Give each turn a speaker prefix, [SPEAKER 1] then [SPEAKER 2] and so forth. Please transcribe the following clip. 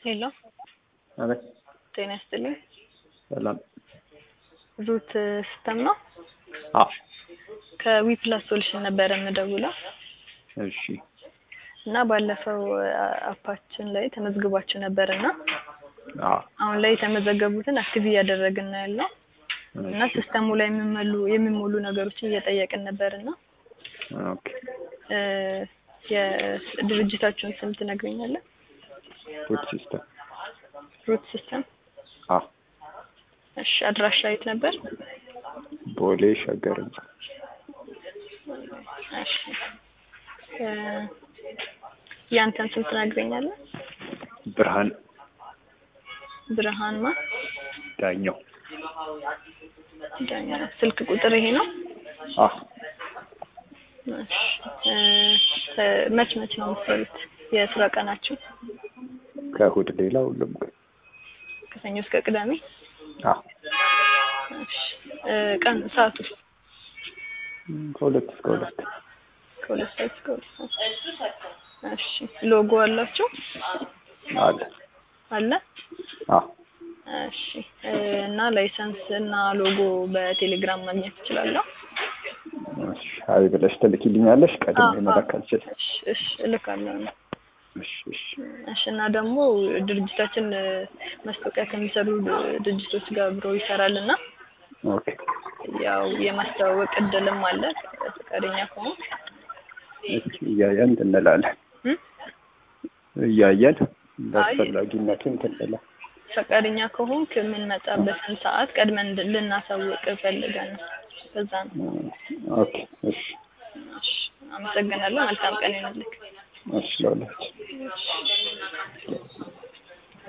[SPEAKER 1] ሄሎ
[SPEAKER 2] አቤት
[SPEAKER 1] ጤና ይስጥልኝ።
[SPEAKER 2] ሰላም።
[SPEAKER 1] ሩት ሲስተም ነው።
[SPEAKER 2] አዎ
[SPEAKER 1] ከዊፕላስ ሶሉሽን ነበረ የምደውለው
[SPEAKER 2] እሺ
[SPEAKER 1] እና ባለፈው አ- አፓችን ላይ ተመዝግባችሁ ነበር እና
[SPEAKER 2] አዎ
[SPEAKER 1] አሁን ላይ የተመዘገቡትን አክቲቭ እያደረግን ነው ያለው እና
[SPEAKER 2] እሺ
[SPEAKER 1] ሲስተሙ ላይ የሚመሉ የሚሞሉ ነገሮችን እየጠየቅን ነበር እና
[SPEAKER 2] ኦኬ
[SPEAKER 1] እ፣ የድርጅታችሁን ስም ትነግረኛለህ?
[SPEAKER 2] ፉድ ሲስተም
[SPEAKER 1] ሩት ሲስተም።
[SPEAKER 2] አዎ
[SPEAKER 1] እሺ አድራሻ የት ነበር?
[SPEAKER 2] ቦሌ ሸገር ህንጻ
[SPEAKER 1] እሺ እ፣ ያንተን ስም ትነግረኛለህ?
[SPEAKER 2] ብርሃን
[SPEAKER 1] ብርሃን ማ
[SPEAKER 2] ዳኛው
[SPEAKER 1] ዳኛ። ስልክ ቁጥር ይሄ ነው?
[SPEAKER 2] አዎ
[SPEAKER 1] እሺ እ፣ እ፣ መች መች ነው የምትሰሩት? የስራ ቀናችሁ
[SPEAKER 2] ከእሑድ ሌላ ሁሉም ቀን
[SPEAKER 1] ከሰኞ እስከ ቅዳሜ?
[SPEAKER 2] አዎ
[SPEAKER 1] እሺ እ፣ ቀን ሰዓቱ
[SPEAKER 2] እም፣ ከሁለት እስከ ሁለት
[SPEAKER 1] ከሁለት ሰዓት እስከ ሁለት ሰዓት። እሺ ሎጎ አላችሁ?
[SPEAKER 2] አለ
[SPEAKER 1] አለ?
[SPEAKER 2] አዎ
[SPEAKER 1] እሺ እ፣ እና ላይሰንስ እና ሎጎ በቴሌግራም ማግኘት እችላለሁ?
[SPEAKER 2] እሺ አይ ብለሽ ትልኪልኛለሽ ቀድሜ
[SPEAKER 1] አዎ፣
[SPEAKER 2] መላክ
[SPEAKER 1] አዎ።
[SPEAKER 2] አልችልም
[SPEAKER 1] እሺ እሺ እልካለሁ ነው።
[SPEAKER 2] እሺ እሺ
[SPEAKER 1] እሺ እና ደግሞ ድርጅታችን እ፣ ማስታወቂያ ከሚሰሩ ድ- ድርጅቶች ጋር አብሮ ይሰራል እና
[SPEAKER 2] ኦኬ
[SPEAKER 1] ያው የማስተዋወቅ እድልም አለ ፈቃደኛ ከሆንክ
[SPEAKER 2] እስኪ እያየን እንትን እንላለን
[SPEAKER 1] እ?
[SPEAKER 2] እያየን
[SPEAKER 1] አይ
[SPEAKER 2] በአስፈላጊነቱ እንትን እንላለን
[SPEAKER 1] ፈቃደኛ ከሆንክ የምንመጣበትን ሰዓት ቀድመን እንድ- ልናሳውቅ ፈልገን ነው። በዛ ነው።
[SPEAKER 2] እም፣ ኦኬ እሺ
[SPEAKER 1] እሺ አመሰግናለሁ። መልካም ቀን ይሁንልህ።
[SPEAKER 2] እሺ ለሁላችን
[SPEAKER 1] እሺ